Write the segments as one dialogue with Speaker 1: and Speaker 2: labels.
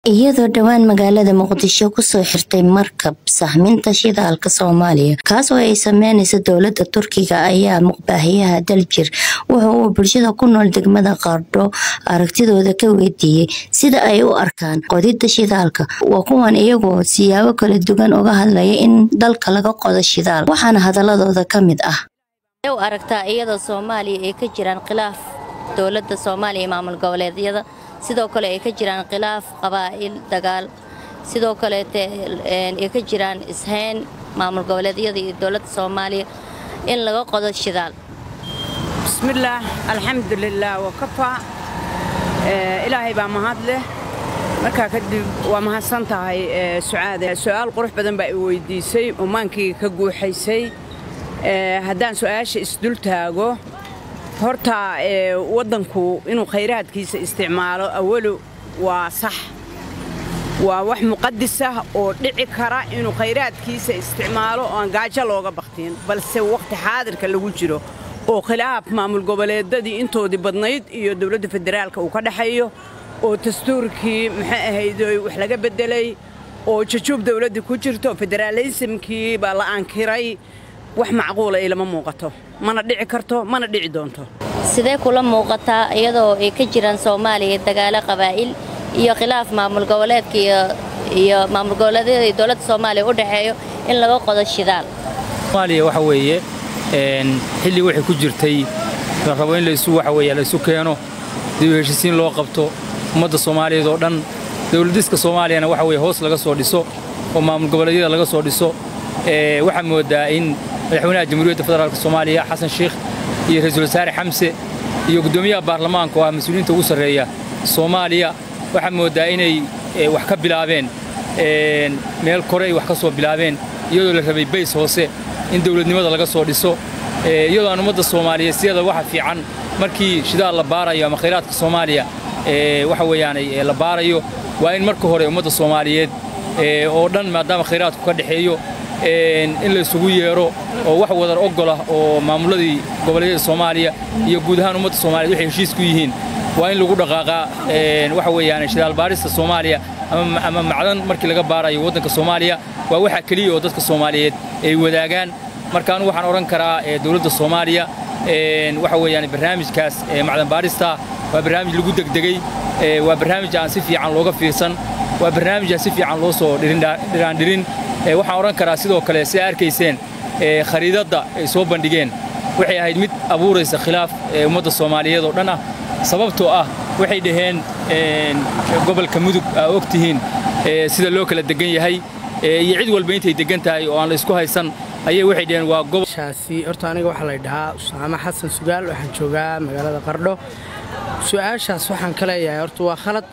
Speaker 1: iyadoo dhowaan magaalada muqdisho kusoo xirtay markab sahminta shidaalka soomaaliya kaas oo ay sameyneysa dowlada turkiga ayaa muqbaahiyaha daljir wuxa uu bulshada ku nool degmada qardho aragtidooda ka weydiiyey sida ay u arkaan qodida shidaalka waa kuwan iyagoo siyaabo kala duwan uga hadlaya in dalka laga qodo shidaal waxaana hadaladooda ka mid ah
Speaker 2: u aragtaa iyadoo soomaaliya ay ka jiraan khilaaf dowlada soomaaliya maamul goboleedyada sidoo kale ay ka jiraan khilaaf qabaa'il dagaal sidoo kaleete ay ka jiraan ishayn maamul goboleedyada iyo dowladda soomaaliya in laga qodo shidaal
Speaker 3: bismillaah alxamdulilaah wakafaa ilaahay baa mahad leh markaa kadib waa mahadsan tahay sucaade su'aal qurux badan baa i weydiisay oo maankayga ka guuxaysay haddaan su'aasha isdul taago horta waddanku inuu khayraadkiisa isticmaalo awalu waa sax waa wax muqadisah oo dhici kara inuu khayraadkiisa isticmaalo oo aan gaajo looga baktiin balse wakhti xaadirka lagu jiro oo khilaaf maamul goboleedadii intoodii badnayd iyo dowladda federaalka uu ka dhexeeyo oo dastuurkii maxay ahayd wax laga beddelay oo jajuub dowladda ku jirto federaalisimkii baa la aankiray wax macquula ilama muuqato mana dhici karto mana dhici doonto
Speaker 2: sidee kula muuqataa iyadoo ay ka jiraan soomaaliya dagaalo qabaa'il iyo khilaaf maamul goboleedka iyo maamul goboleedyada iyo dowladda soomaaliya u dhexeeyo in laga qodo shidaal
Speaker 4: soomaaliya waxa weeye xilli waxay ku jirtay la rabo in laysu waxa weeye laysu keeno dib u heshisiin loo qabto ummadda soomaaliyeed oo dhan dowladiska soomaaliyana waxa weye hoos laga soo dhiso oo maamul goboleedyada laga soo dhiso waxaa moodaa in madaxweynaha jamhuuriyadda federaalk soomaaliya xasan sheikh iyo ra-iisul wasaare xamse iyo guddoomiyaha baarlamaanka oo ah mas-uuliyiinta ugu sarreeya soomaaliya waxaa moodaa inay wax ka bilaabeen meel kore ay wax ka soo bilaabeen iyadoo la rabay bays hoose in dowladnimada laga soo dhiso iyadoo aan ummadda soomaaliyeed siyada waxa fiican markii shidaal la baarayo ama khayraadka soomaaliya waxa weeyaanay la baarayo waa in marka hore ummadda soomaaliyeed oo dhan maadaama khayraadku ka dhexeeyo in la isugu yeero oo wax wadar ogolah oo maamulladii goboleedyada soomaaliya iyo guud ahaan ummadda soomaaliyed waxay heshiis ku yihiin waa in lagu dhaqaaqaa waxa weeyaan shidaal baarista soomaaliya ama macdan markii laga baarayo waddanka soomaaliya waa waxa keliya oo dadka soomaaliyeed ay wadaagaan marka anu waxaan odhan karaa dowladda soomaaliya waxa weeyaan barnaamijkaas macdan baarista waa barnaamij lagu degdegey waa barnaamij aan si fiican looga fiirsan waa barnaamij aan si fiican loo soo dhiraandhirin waxaan odhan karaa sidoo kale sidaa arkayseen khariidadda ay soo bandhigeen waxay ahayd mid abuuraysa khilaaf ummadda soomaaliyeed oo dhan ah sababtoo ah waxay dhaheen gobolka mudug aa og tihiin sida loo kala degan yahay iyo cid walba intay degan tahay oo aan la isku haysan ayay waxay dhaheen waa
Speaker 5: gobolshaasi horta aniga waxaa la dhahaa usaamo xasan sugaal waxaan joogaa magaalada qardho su'aashaas waxaan ka leeyahay horta waa khalad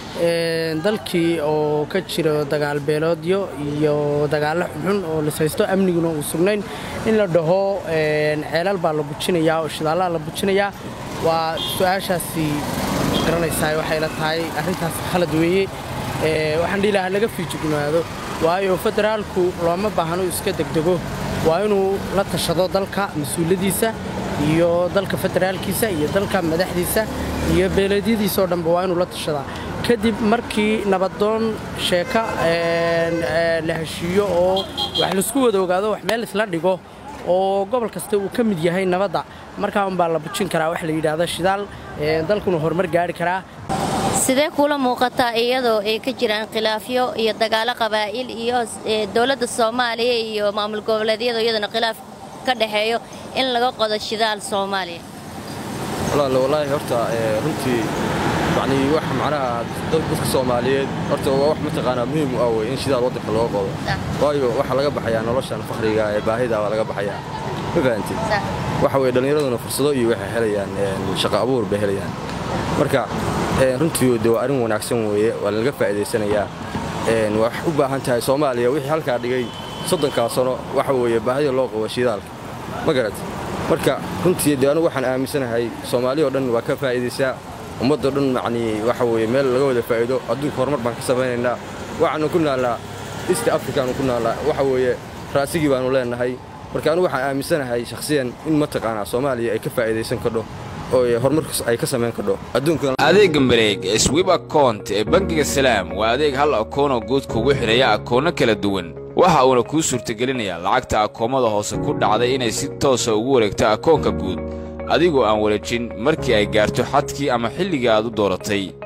Speaker 5: dalkii oo ka jiro dagaal beeloodyo iyo dagaallo xunxun oo lisaysto amniguna uu sugnayn in la dhaho ceelal baa la bujinayaa oo shidaallaa la bujinayaa waa su'aashaasi garanaysaa waxay la tahay arrintaas khalad weeye waxaan dhihi lahaa laga fiijignaado waayo federaalku looma baahno iska degdego waa inuu la tashado dalka mas-uuladiisa iyo dalka federaalkiisa iyo dalka madaxdiisa iyo beeleedyadiisa oo dhanba waa inuu la tashadaa kadib markii nabadoon sheeka la heshiiyo oo wax laisku wada ogaado wax meel isla dhigo oo gobol kasta uu ka mid yahay nabadda markaa unbaa la bujin karaa wax la yidhaahdo shidaal dalkuna horumar gaari karaa
Speaker 2: sidee kula muuqataa iyadoo ay ka jiraan khilaafyo iyo dagaalo qabaa'il iyo dowladda soomaaliya iyo maamul goboleedyada iyadana khilaaf ka dhexeeyo in laga qodo shidaal soomaaliya
Speaker 6: walaal wallaahi horta runtii yacni wax macnaha dadka soomaaliyeed horta waa wax mataqaanaa muhiim u ah wey in shidaal waddanka looga qodo waayo waxaa laga baxayaa noloshan fakhriga ee baahida waa laga baxayaa ma fahanti waxa weye dhallinyaraduna fursado iyo waxay helayaan shaqo abuur bay helayaan marka runtii de waa arrin wanaagsan weeye waa lalaga faa'iidaysanayaa wax u baahan tahay soomaaliya wixii halkaa dhigay soddonkaa sano waxa weeye baahida loo qabo shidaalka ma garat marka runtii de anugu waxaan aaminsanahay soomaaliya oo dhan waa ka faa'iidaysaa ummaddao dhan yacnii waxa weeye meel laga wada faa'iido adduunka horumar baan ka samaynaynaa waxaanu ku naallaa east africaanu ku naallaa waxa weeye raasigii baanu leennahay marka anugu waxaan aaminsanahay shakhsiyan in mataqaanaa soomaaliya ay ka faa'iidaysan kardho oo horumar ay ka samayn kadho adduunkan
Speaker 7: adeegga mareeg ee swib akount ee bangiga salaam waa adeeg hal akoonoo guud kugu xidhaya akoonno kala duwan waxa uuna kuu suurtagelinayaa lacagta akoomada hoose ku dhacday inay si toosa ugu wareegto akoonka guud adigoo aan wareejin markii ay gaarto xadkii ama xilligii aad u dooratay